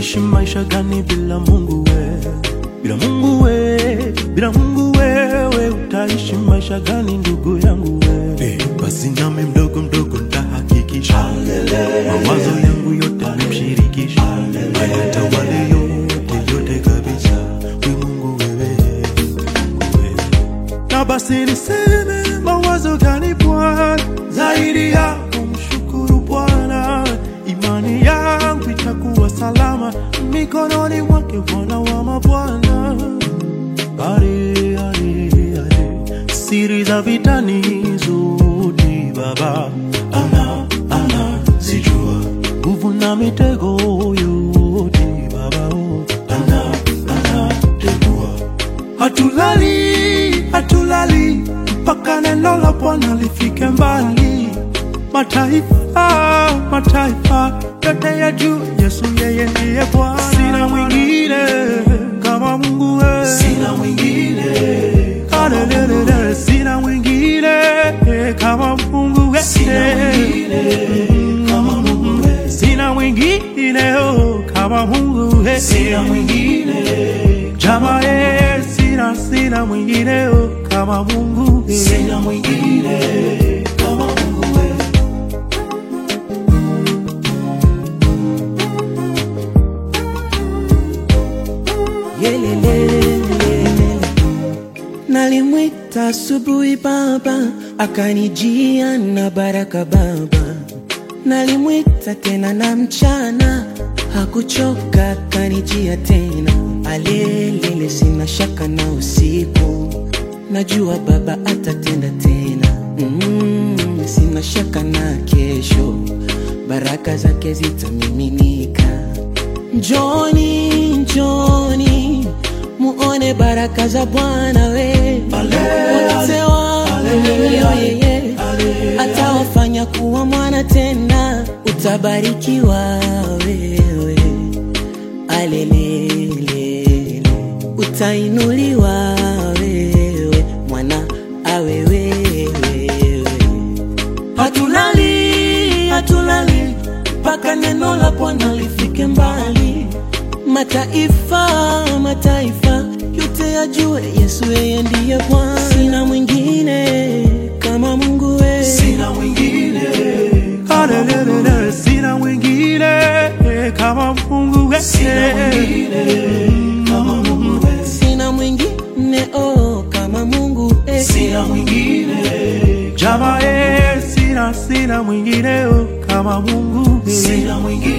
Utaishi maisha gani bila Mungu we? Bila Mungu we, bila Mungu wewe utaishi maisha gani ndugu yangu we? Eh, basi nami mdogo mdogo ntahakikisha mawazo yangu yote nimshirikisha, ayatawale yote yote kabisa. We Mungu wewe, Mungu wewe na basi niseme mawazo gani Bwana zaidi ya kumshukuru Bwana, imani yangu itakuwa salama mikononi mwake Bwana wa mabwana. Are, are, are. Siri za vitani zote Baba ana ana zijua, nguvu na mitego yote Baba oh, ana ana tegua Hatulali, hatulali mpaka neno la Bwana lifike mbali. Mataifa, mataifa yote ya juu, Yesu yeye ndiye Bwana. Sina mwingine kama Mungu wewe, sina mwingine Hallelujah, sina mwingine kama Mungu wewe, sina mwingine kama Mungu wewe, sina mwingine oh, kama Mungu wewe, sina mwingine Jama eh, sina sina mwingine oh, kama Mungu eh. Sina mwingine kama Mungu eh. Yelelelelele. Nalimwita asubuhi baba, akanijia na baraka baba. Nalimwita tena na mchana, hakuchoka, akanijia tena. Alelele, sina shaka na usiku, najua baba atatenda tena. Mm, sina shaka na kesho, baraka zake zitamiminika. Njoni, njoni muone baraka za Bwana we wote waaminio yeye atawafanya kuwa mwana tena, utabarikiwa wewe, alelelele, utainuliwa wewe, mwana awe wewe Hatulali, hatulali mpaka neno la Bwana lifike mbali. Mataifa, mataifa yote yajue Yesu yeye ndiye Bwana. Sina mwingine kama Mungu wewe, Sina mwingine Hallelujah, sina mwingine kama Mungu wewe, sina mwingine kama Mungu wewe, sina mwingine oh kama Mungu eh. sina mwingine Jama eh, sina sina mwingine oh, kama Mungu wewe, sina mwingine